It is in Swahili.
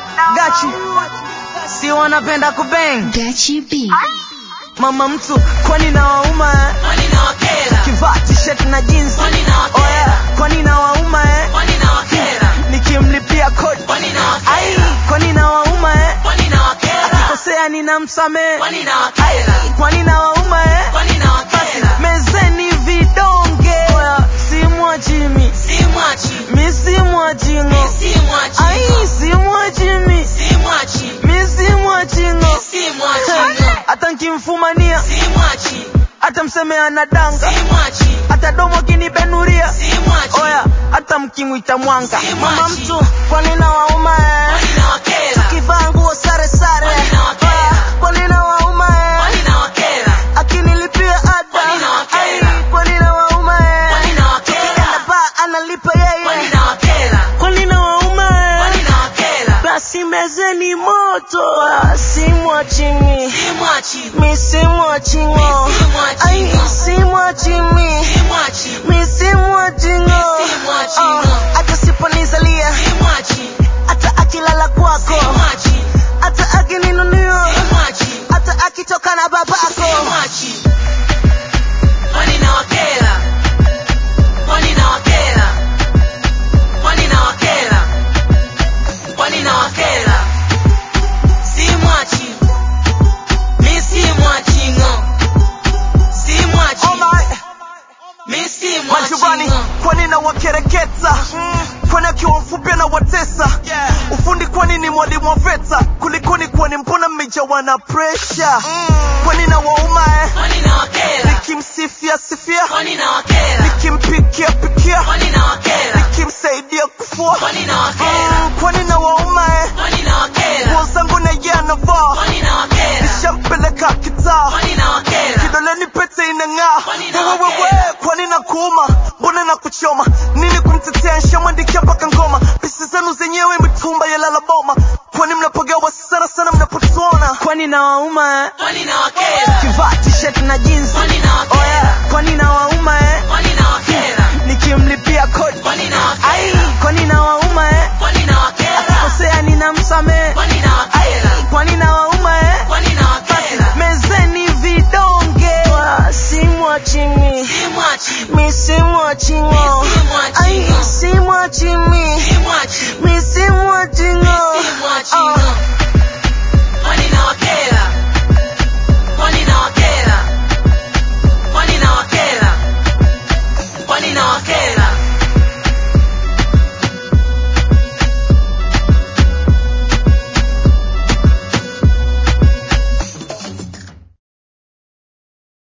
gachi si wanapenda kubeng Gachi B. mama mtu kwani na wauma eh? Kwani nawakera? kivaa t-shirt na jeans Kwani nawakera? oya kwani na wauma eh? Kwani nawakera? nikimlipia kodi Kwani ai nawakera? kwani na wauma eh? Kwani nawakera? akikosea ninamsamehe Kwani nawakera? kwani na wauma eh? Kwani nawakera? mezeni vidonge oya simwachimi Simwachi. misimwachingo Simwachi. ai simwachimi Simwachi. misimwachingo Simwachi. hata nkimfumania Simwachi. hata mseme anadanga Simwachi. hata domo akinibenuria Simwachi. oya hata mkimwita mwanga Si mama mwachi. mtu kwani na wauma eh? Kwani nawakera? kivaa nguo sare sare Kwani nawakera? Oya, kwani na wauma eh? Kwani nawakera? akinilipia ada Kwani nawakera? Ai, kwani na wauma eh? Kwani nawakera? Tukienda baa analipa Kwani yeye nawakera? kwani na wauma eh? Kwani nawakera? basi mezeni moto Ah, simwachini Simwachi. misimwachingo Misimwachingo. ai simwachimi Simwachi. misimwachingo Misimwachingo. hata siponizalia Simwachi. hata akilala kwako Simwachi. hata akininunia Simwachi. hata akitoka na babako Simwachi. Kwani nawakera? Kwani nawakera? Kwani nawakera? Kwani nawakera? Simwachi. Mi simwachi ng'o. Simwachi. Oh my, Mi simwachi majirani ng'o. kwani na wakereketa kwani akiwa mfupi na watesa ufundi kwani ni mwalimu wa veta kulikoni kwani mbona mmejawa na presha kwani na wauma eh? Kwani nawakera? nikimsifia sifia Kwani nawakera?